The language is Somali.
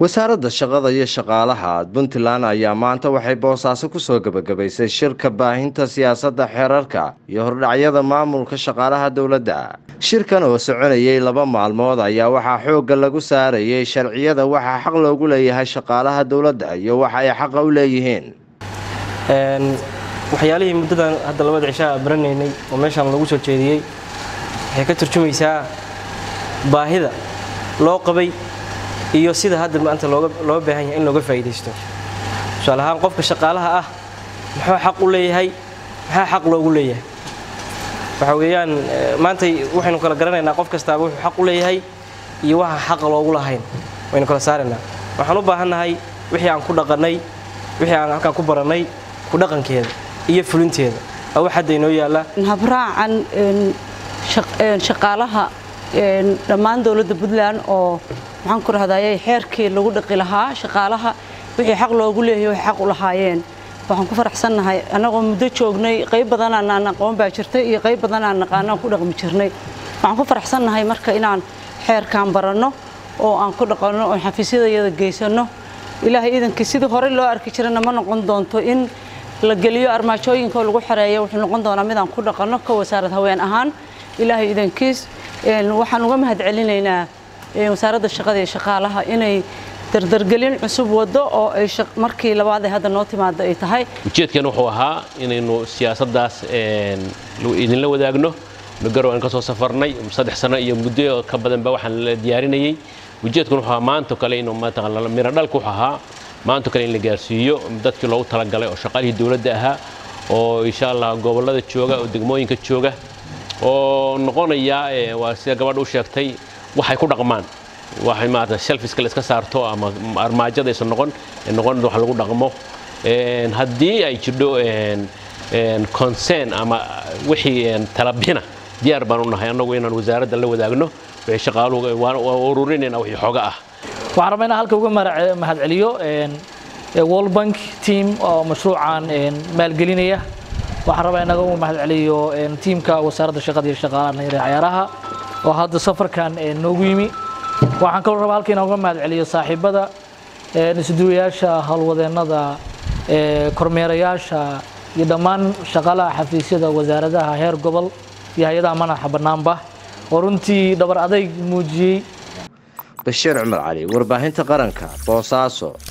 wasaaradda shaqada iyo shaqaalaha puntland ayaa maanta waxay boosaaso kusoo gebagabaysay shirka baahinta siyaasadda xeerarka iyo hordhacyada maamulka shaqaalaha dowladda shirkan oo soconayay laba maalmood ayaa waxaa xoogga lagu saarayay sharciyada waxaa xaq loogu leeyahay shaqaalaha dowladda iyo waxa ay xaqa u leeyihiin waxyaalihii muddadan hadda labada cishaa baranaynay oo meeshaan lagu soo jeediyey waxay ka turjumaysaa baahida loo qabay iyo sida hadda maanta loo baahan yahay in looga faa'iidaysto tusaale ahaan qofka shaqaalaha ah muxuu xaq u leeyahay maxaa xaq loogu leeyahay waxa weeyaan maantay waxaynu kala garanaynaa qof kastaaba wuxuu xaq u leeyahay iyo waxa xaqa loogu lahayn waynu kala saaraynaa waxaan u baahannahay wixii aan ku dhaqannay wixii aan halkaan ku barannay ku dhaqankeeda iyo fulinteeda waa wax hadda inoo yaalla habraacan shaqaalaha dhammaan dowladda puntland oo maxaan ku rahdaayay xeerkii lagu dhaqi lahaa shaqaalaha wixii xaq loogu leeyahay waxay xaq u lahaayeen waxaan ku faraxsannahay annagoo muddo joognay qayb badanaan aan aqoon baa jirtay iyo qayb badanaan naqaanaan ku dhaqmi jirnay waxaan ku faraxsannahay marka inaan xeerkaan baranno oo aan ku dhaqanno oo xafiisyadayada geysanno ilaahay iidankii sidii horey loo arki jirana ma noqon doonto in la geliyo armaajooyinkaoo lagu xareeyo wuxuu noqon doonaa midaan ku dhaqanno ka wasaarad haween ahaan ilaahay iidankiis waxaan uga mahad celinaynaa wasaaradda shaqada iyo shaqaalaha inay dardargelin cusub wado oo ay markii labaad ee hadda noo timaada ay tahay ujeedkan wuxuu ahaa inaynu siyaasaddaas idinla wadaagno magarow aan ka soo safarnay saddex sano iyo muddo ka badanba waxaan la diyaarinayey ujeedkan wuxuu ahaa maanto kale inuu mataqaan miro dhalka wuxuu ahaa maanto kale in la gaarsiiyo dadkii loogu talagalay oo shaqaalihii dowladda ahaa oo insha allah gobollada jooga oo degmooyinka jooga oo noqonaya waa sida gabadha u sheegtay waxay ku dhaqmaan waxay maarata shelfiska la iska saarto ama armaajada aysan noqon noqon wax lagu dhaqmo haddii ay jirdho concern ama wixii talabina diyaar baan u nahay annagu inaan wasaaradda la wadaagno wixii shaqaaluhu waan ururinayna wixii xooga ah waxaan rabaa inaan halka uga mahad celiyo world bank team oo mashruucan maalgelinaya waxaan rabaa inaga uga mahad celiyo tiimka wasaaradda shaqada iyo shaqaalaha yare cayaaraha oo hadda safarkan noogu yimi waxaan kaloo rabaa halka inaan uga mahad celiyo saaxiibada isduwayaasha howlwadeennada kormeerayaasha iyo dhammaan shaqaalaha xafiisyada wasaaradaha heer gobol iyo hay-adaha madaxa bannaanba oo runtii dhabar adayg muujiyey bashiir cumar cali warbaahinta qaranka boosaaso